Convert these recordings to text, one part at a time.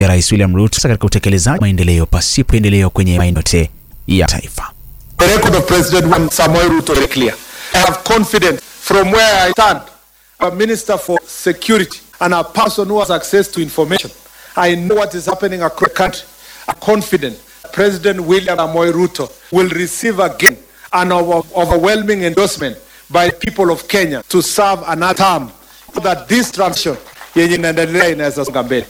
ya Rais William Ruto katika utekelezaji wa maendeleo pasipo endeleo kwenye maeneo yote ya taifa. The record of President Samoei Ruto is clear. I have confidence from where I stand, a minister for security and a person who has access to information. I know what is happening across the country. I'm confident President William Samoei Ruto will receive again an over- overwhelming endorsement by people of Kenya to serve another term so that this transition yenye inaendelea inaweza songa mbele.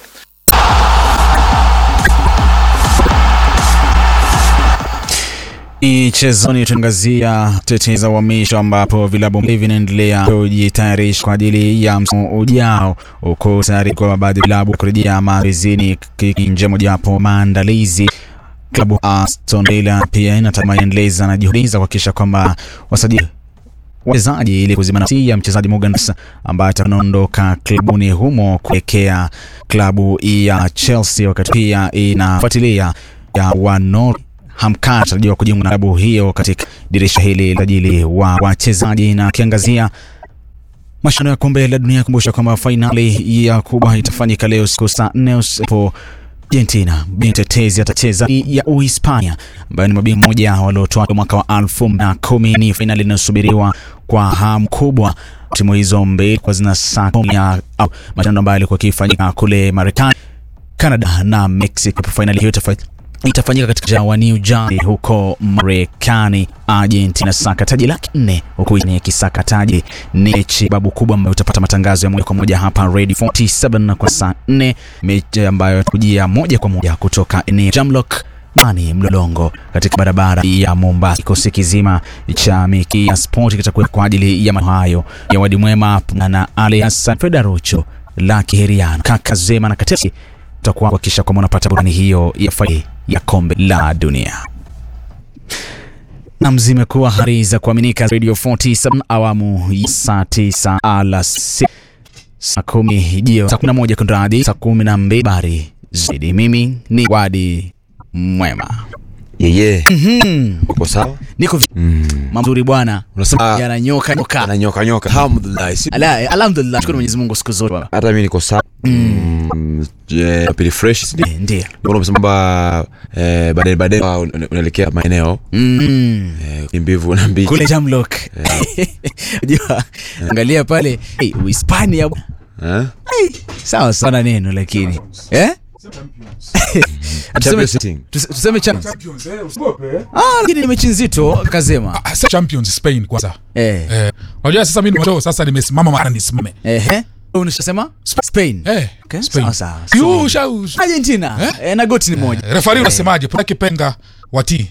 Michezoni tuangazia tetezi za uhamisho ambapo vilabu mbili vinaendelea kujitayarisha kwa ajili ya msimu ujao, huku tayari kwa baadhi ya vilabu kurejea mazoezini kinje mojawapo maandalizi. Klabu Aston Villa pia inatamani endeleza na juhudi za kuhakikisha kwamba wasajili wachezaji ili kuzima nafasi ya mchezaji Morgan Rogers ambaye ataondoka klabuni humo kuelekea klabu ya Chelsea, wakati pia inafuatilia ya wano Hamka anatarajiwa kujiunga na klabu hiyo katika dirisha hili la ajili wa wachezaji na akiangazia mashindano ya kombe la dunia. Kumbusha kwamba fainali ya kubwa itafanyika leo siku saa nne usiku Argentina bingwa tetezi atacheza dhidi ya Uhispania ambayo ni mabingwa moja waliotoa mwaka wa elfu mbili na kumi. Ni fainali inayosubiriwa kwa hamu kubwa. Timu hizo mbili kwa zina saa kumi ya au mashindano ambayo yalikuwa yakifanyika kule Marekani, Canada na Mexico. Fainali hiyo itafa- itafanyika katika mji wa New Jersey huko Marekani. Argentina saka taji laki nne huku ni kisaka taji ni mechi babu kubwa ambayo utapata matangazo ya moja kwa moja hapa Radio 47 kwa saa 4, mechi ambayo kujia moja kwa moja kutoka eneo Jamlock Mani Mlolongo katika barabara ya Mombasa. Kikosi kizima cha Miki ya Sport kitakuwa kwa ajili ya mambo hayo ya wadi mwema na Ali Hassan Fedarucho Laki Heriano Kaka Zema na Katesi tutakuwa kuhakikisha kwamba unapata burudani hiyo ya fainali ya kombe la dunia. Nam zimekuwa habari za kuaminika Radio 47 awamu ya saa 9 alasiri saa kumi jio saa kumi na moja kunradhi saa kumi na mbili habari zaidi. Mimi ni Wadi Mwema, yeye uko sawa niko mm. mazuri bwana, unasema yananyoka nyoka. ananyoka nyoka alhamdulillah si- Ala, alhamdulillah, shukuru Mwenyezi Mungu siku zote baba. hata mimi niko sawa mm. je pili fresh si ndio Eh, Ndiyo mbona umesema kwamba eh, baadaye baadaye ah, una- unaelekea maeneo mm. eh, ni mbivu na mbichi kule Jamlock unajua, angalia pale hey, Uhispania eh? sawa sana neno lakini eh? tuseme, Champions League. tuse- tuseme cha ah, lakini ni mechi nzito kazema Ah, sasa champions spain kwanza eh. eh, unajua sasa mimi nimetoka sasa nimesimama mara nisimame Ehe. Unashasema Spain. eh, Okay, Spain. sawa, sawa. Yu, usha- usha- Argentina eh? na goti ni moja refari unasemaje pona kipenga watii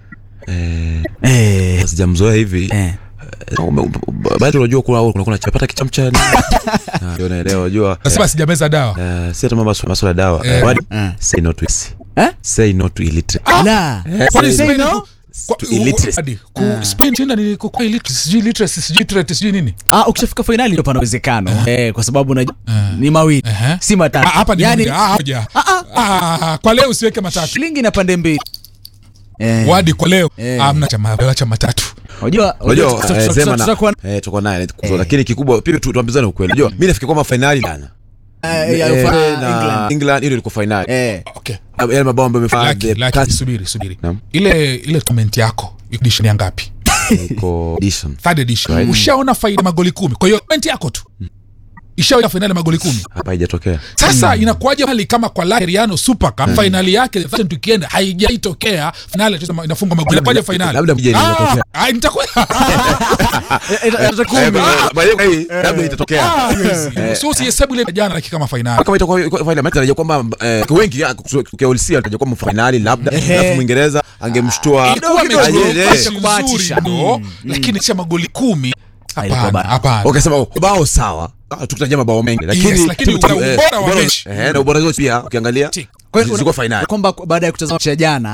eh. sijamzoea hivi Eh. Ume- ume- baadhi unajua kuna kuna kuna chapata kichamcha Ah, ndio naelewa unajua nasema sijameza dawa eh, si hata mambo ya masuala ya dawa Eh. Wadi, Eh. say no to it Eh? say no to illiterate La. Kwani Say Spain no? ku- kwa- To illiteracy. hadi, ku- Spain tena ni ku- kwa illiteracy, sijui illiteracy, sijui illiterate, sijui nini Ah, ukishafika fainali ndio pana uwezekano eh, kwa sababu unajua ni mawili Ehe. si matatu Ah, hapa ni yani, moja, ah, moja. Ah, kwa leo usiweke matatu shilingi na pande mbili eh. wadi kwa leo Eh. amna chama cha matatu unajua unajua tuta- tuta- eh, tuta- Zema na tutakuwa- eh, tuko naye tuko- lakini kikubwa pia tu- tuambizane ukweli unajua mimi nafikiri kwamba finali jana eh, ya Eh, Ufa- na England. England ile ilikuwa finali Eh. okay yale mabao ambayo amefanya Laki, the laki, past subiri subiri Naam. ile ile comment yako edition ya ngapi iko edition third edition Right. ushaona faida magoli kumi kwa hiyo comment yako tu ishaona fainali magoli kumi hapa haijatokea sasa inakuwaje hali kama kwa La Heriano Super Cup fainali yake the first weekend haijaitokea finali inacheza- inafungwa magoli inakuwaje fainali labda mje Ah, itatokea. ah, itakuwa Eh, eh, eh, Eh, kumi. ba- by the way, labda itatokea so usihesabu ile jana lakini kama fainali kama itakuwa iko finali maana tarajia kwamba eh, wengi ya, tukiulisia tarajia kwamba finali labda Ehe. alafu Mwingereza angemshtua ilikuwa kidogo, mechi kidogo, nzuri, cha kubahatisha. ndo, lakini cha magoli kumi ilikuwa hapana bana. hapana wakasema bao sawa Ah, tukitarajia mabao mengi lakini Yes, lakini timu- timu- ubora eh, wa ubora- mechi. eh, na ubora zote pia ukiangalia Ti. Kwa hiyo zilikuwa finali kwamba baada ya kutazama mechi ya jana